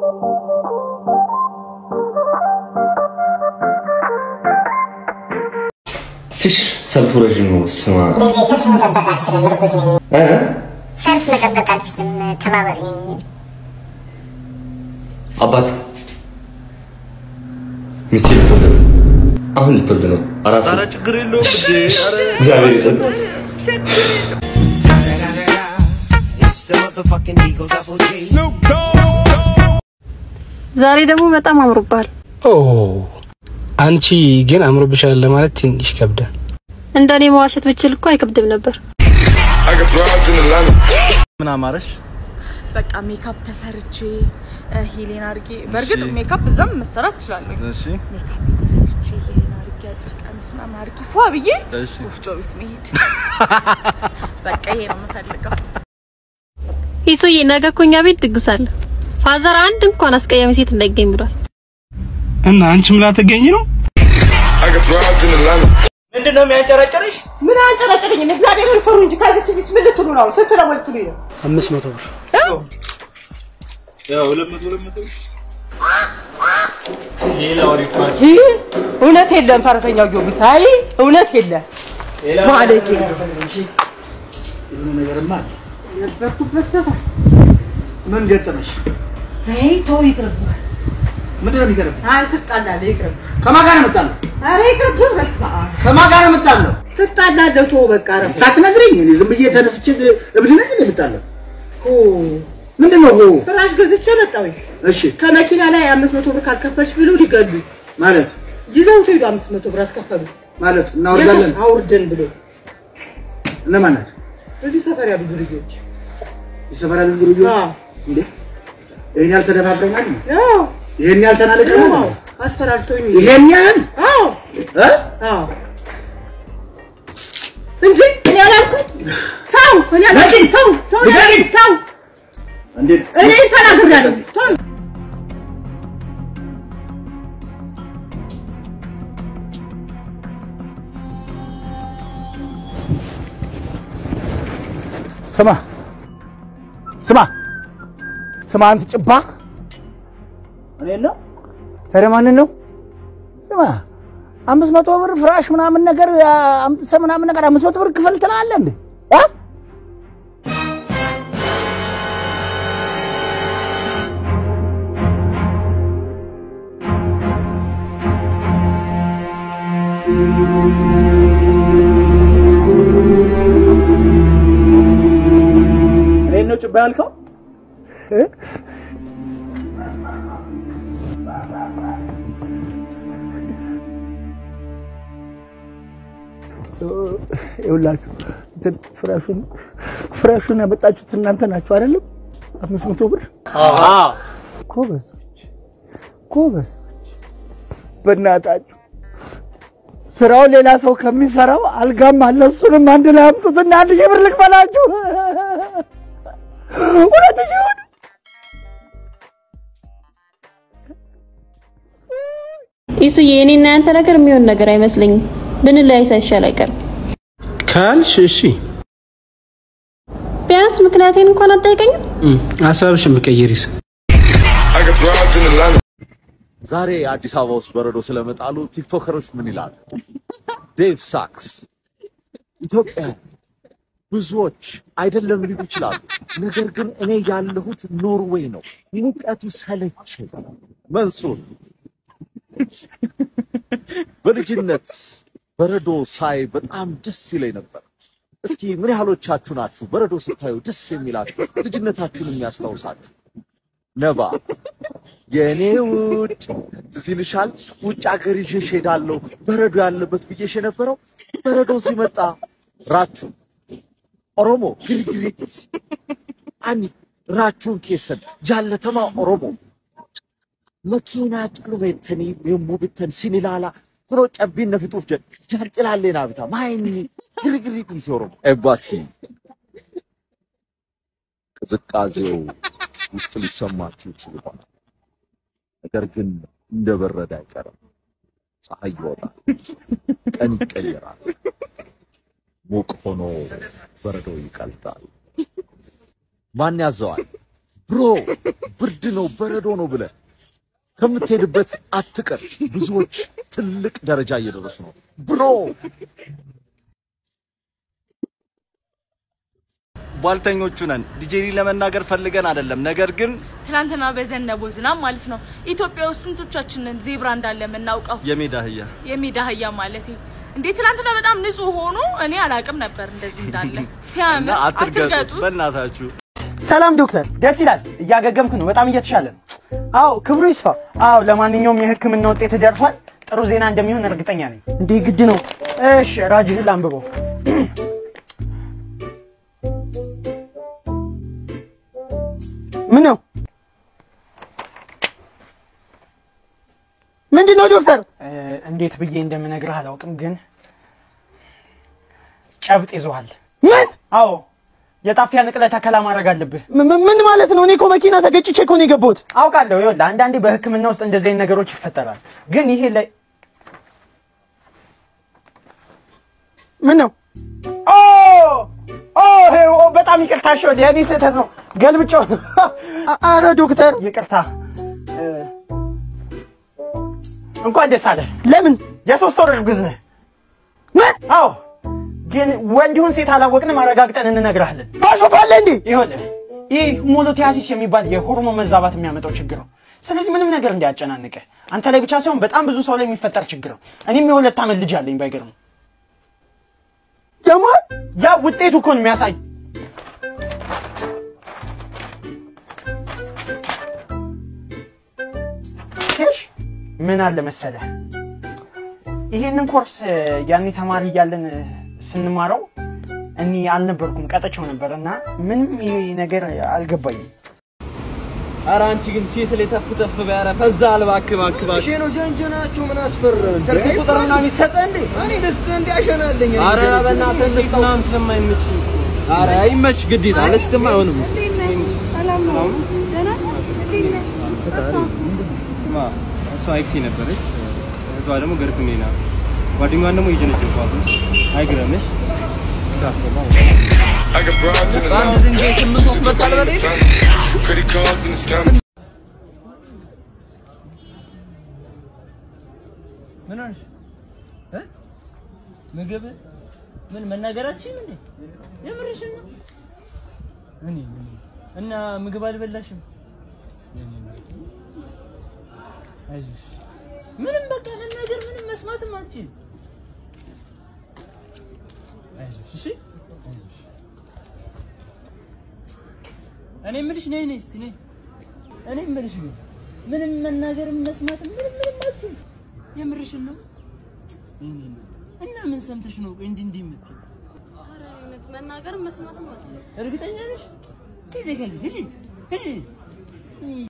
ትሽ ሰልፉ ረዥም ነው። ስማ ልጄ ሰልፍ መጠበቅ አልችልም፣ እርጉዝ ነኝ። እ? ሰልፍ መጠበቅ አልችልም፣ ተባበሪ። አባት ሚስቴ ልትወልድ ነው። አሁን ልትወልድ ነው። አራስ ነው። ችግር የለውም እንዴ ኧረ እግዚአብሔር ይጠብቅ። ዛሬ ደግሞ በጣም አምሮብሃል። ኦ አንቺ ግን አምሮብሻል ለማለት ትንሽ ይከብዳል። እንደኔ መዋሸት ብችል እኮ አይከብድም ነበር። ምን አማረሽ? በቃ ሜካፕ ተሰርቼ ሂሌን አድርጌ በእርግጥ ሜካፕ እዛም መሰራት እችላለሁ። እሺ ሜካፕ ተሰርቼ ሂሌን አድርጌ አጭር ቀሚስ ምናምን አድርጌ ፏ ብዬ እሺ ወፍጮ ቤት መሄድ በቃ ይሄ ነው የምፈልገው። ይሱዬ ነገ እኮ እኛ ቤት ድግስ አለ። ፋዘር አንድ እንኳን አስቀያሚ ሴት እንዳይገኝ ብሏል። እና አንቺ ምን ላትገኝ ነው? ምንድን ነው የሚያንጨረጭርሽ? ምን አንጨረጨረኝ? እግዚአብሔርን ፍሩ እንጂ ከዚች ዚች ምን ልትሉ ነው? ስንት ነው ልትሉኝ ነው? አምስት መቶ ብር ያው ሁለት መቶ ሁለት መቶ ሌላው ሪኳስ ይህ እውነት የለም። ፈረሰኛው ጊዮርጊስ አይ እውነት የለም። ማለቄ ነበርኩበት ሰፈር ምን ገጠመሽ? አይ ተው ይቅርብህ። ምንድን ነው የሚገርም? አይ ትጣላለህ፣ ይቅርብህ። ከማን ጋር ነው የምጣለው? ኧረ ይቅርብህ። በስመ አብ ከማን ጋር ነው የምጣለው? ትጣላለህ። ተው በቃ ረፍ ሳትነግረኝ እኔ ዝም ብዬ ተነስቼ እብድ ነኝ እንደ የምጣለው? ሆ ምንድን ነው ሆ? ፍራሽ ገዝቼ መጣሁኝ። እሺ ከመኪና ላይ አምስት መቶ ብር ካልከፈልሽ ብለው ሊገሉ ማለት ይዘውት ሄዱ። አምስት መቶ ብር አስከፈሉ። ማለት እናወርዳለን። አውርደን ብሎ እነማን ናቸው? እዚህ ሰፈር ያሉ ልጆች የሰፈራ ልጅ ልጆች አዎ እንዴ ይሄን ያህል ተደፋፍረናል? አዎ ይሄን ያህል ተናልቀናል? አዎ አስፈራርተውኝ ይሄን ያህል አዎ እ? አዎ እንጂ እኔ አላልኩም። ተው እኔ አላልኩም። ተው ተው እኔ አላልኩም። ተው እንዴት እኔ ተናግሬያለሁ። ተው ስማ ስማ ስማ አንተ ጭባ እኔን ነው ታዲያ ማንን ነው? ስማ አምስት መቶ ብር ፍራሽ ምናምን ነገር አምጥተህ ምናምን ነገር አምስት መቶ ብር ክፈል ትላለህ እንዴ? እ? እኔን ነው ጭባ ያልከው? ይኸውላችሁ እንትን ፍራሹን ፍራሹን ያመጣችሁት እናንተ ናችሁ አይደለም? አምስት መቶ ብር ጎበዞች ጎበዞች። በእናታችሁ ስራው ሌላ ሰው ከሚሰራው አልጋም አለ። እሱንም አንድ ላይ አምጡትና አንድ ሺህ ብር ልክፈላችሁ። ሁለት ሺህ ብር ይሱዬ እኔና ያንተ ነገር የሚሆን ነገር አይመስለኝም። ብንለያይ ሳይሻል አይቀርም። ካልሽ እሺ ቢያንስ ምክንያቴን እንኳን አትጠይቀኝም። እም፣ ሀሳብሽን ብቀይሪስ? ዛሬ አዲስ አበባ ውስጥ በረዶ ስለመጣሉ ቲክቶከሮች ምን ይላሉ? ዴቭ ሳክስ ኢትዮጵያ ብዙዎች አይደለም ሊሉ ይችላሉ። ነገር ግን እኔ ያለሁት ኖርዌይ ነው፣ ሙቀቱ ሰለቸኝ። መንሱር በልጅነት በረዶ ሳይ በጣም ደስ ይለኝ ነበር። እስኪ ምን ያህሎቻችሁ ናችሁ በረዶ ስታዩ ደስ የሚላችሁ ልጅነታችሁን የሚያስታውሳችሁ? ነባ የእኔ ውድ ትዝ ይልሻል? ውጭ ሀገር ይዤሽ ሄዳለሁ በረዶ ያለበት ብዬሽ የነበረው በረዶ ሲመጣ ራቹ ኦሮሞ ግሪግሪስ አኒ ራቹን ኬሰን ጃለተማ ኦሮሞ መኪና ጭሉሜተኒ የሙ ብተን ሲኒላላ ኩኖ ጨቢን ነፍጡፍ ጀን ጃንጥላሌና ብታ ማይኒ ግሪግሪ ዲሲ ኦሮሞ ኤባቲ ቅዝቃዜው ውስጥ ሊሰማችሁ ይችል ይሆናል። ነገር ግን እንደ በረደ አይቀርም። ፀሐይ ይወጣል፣ ቀን ይቀየራል፣ ሙቅ ሆኖ በረዶ ይቀልጣል። ማን ያዘዋል? ብሮ ብርድ ነው በረዶ ነው ብለህ ከምትሄድበት አትቀር። ብዙዎች ትልቅ ደረጃ እየደረሱ ነው ብሮ። ቧልተኞቹ ነን። ዲጄሊ ለመናገር ፈልገን አይደለም፣ ነገር ግን ትናንትና በዘነበው ዝናብ ማለት ነው ኢትዮጵያ ውስጥ ስንቶቻችንን ዜብራ እንዳለ የምናውቀው የሜዳ አህያ የሜዳ አህያ ማለት እንዴ ትናንትና በጣም ንጹህ ሆኖ እኔ አላቅም ነበር እንደዚህ እንዳለ ሲያምር እና አትርገጡት አትርገጡት በእናታችሁ። ሰላም ዶክተር፣ ደስ ይላል። እያገገምክ ነው። በጣም እየተሻለ ነው። አዎ ክብሩ ይስፋ። አዎ ለማንኛውም የሕክምና ውጤት ደርሷል። ጥሩ ዜና እንደሚሆን እርግጠኛ ነኝ። እንዲህ ግድ ነው። እሺ ራጅህን ላንብበው። ምን ነው ምንድን ነው ዶክተር? እንዴት ብዬ እንደምነግርህ አላውቅም፣ ግን ጨብጥ ይዞሃል። ምን? አዎ የጣፊያ ንቅለ ተከላ ማድረግ አለብህ። ምን ማለት ነው? እኔ እኮ መኪና ተገጭቼ እኮ ነው የገባሁት። አውቃለሁ። ይኸውልህ አንዳንዴ በህክምና ውስጥ እንደዚህ አይነት ነገሮች ይፈጠራል። ግን ይሄ ላይ ምን ነው? ኦ ኦ ይሄ- ኦ በጣም ይቅርታ። እሺ ይኸውልህ የእኔ ስህተት ነው። ገልብጫው። አረ ዶክተር ይቅርታ። እ፣ እንኳን ደስ አለህ። ለምን? የሶስት ወር እርጉዝ ነህ። ምን? አዎ ግን ወንድ ይሁን ሴት አላወቅንም፣ አረጋግጠን እንነግርሃለን። ታሾፋለህ እንዴ? ይኸውልህ ይህ ሆሞሎቲያሲስ የሚባል የሆርሞን መዛባት የሚያመጣው ችግር ነው። ስለዚህ ምንም ነገር እንዲያጨናንቅህ አንተ ላይ ብቻ ሳይሆን በጣም ብዙ ሰው ላይ የሚፈጠር ችግር ነው። እኔም የሁለት ዓመት ልጅ አለኝ። ባይገርም ደግሞ ያ ውጤቱ እኮ ነው የሚያሳይ ሽ ምን አለ መሰለህ ይሄንን ኮርስ እ፣ ያኔ ተማሪ እያለን እ፣ ስንማረው እኔ አልነበርኩም ቀጠቸው ነበር እና ምንም ይሄ ነገር አልገባኝም። ኧረ አንቺ ግን ሴት ላይ ተፍ ተፍ ቢያረ ፈዛ እባክህ እባክህ እባክህ። ሼኖ ጀንጀናችሁ ምን አስፈረን? ስልክ ቁጥር ምናምን ይሰጠህ እንዴ? እኔ ደስ እንዲያሸናለኝ ኧረ በእናትህ እንስጥ ምናምን ስለማይመች ኧረ ይመች ግዴታ ለስትም አይሆንም። ስማ እሷ ኤክሴ ነበረች፣ እሷ ደግሞ ገርፍሜ ናት። ጓደኛዋን ደግሞ የጀነጀንኳት ነው። አይግረምሽ ታስተማ I got broads in በአንድ Atlanta. ድንጋይ ስምንት ወፍ መጣል በላይ Credit cards and the scammers. ምን ሆነሽ እ ምግብ ምን መናገራችን እንዴ? የምርሽን ነው? እኔ እና ምግብ አልበላሽም? አይዞሽ ምንም በቃ መናገር ምንም መስማትም አትችል። አይዞሽ እሺ። አይዞሽ። እኔ የምልሽ ነይ ነይ እስቲ ነይ። እኔ የምልሽ ግን ምንም መናገርም መስማትም ምንም ምንም አትችል። የምርሽን ነው? እኔ ነው። እና ምን ሰምተሽ ነው ቆይ እንዲህ እንዲህ የምትይው? መናገር መስማትም አልችልም። እርግጠኛ ነሽ? ጊዜ ከዚህ ጊዜ ጊዜ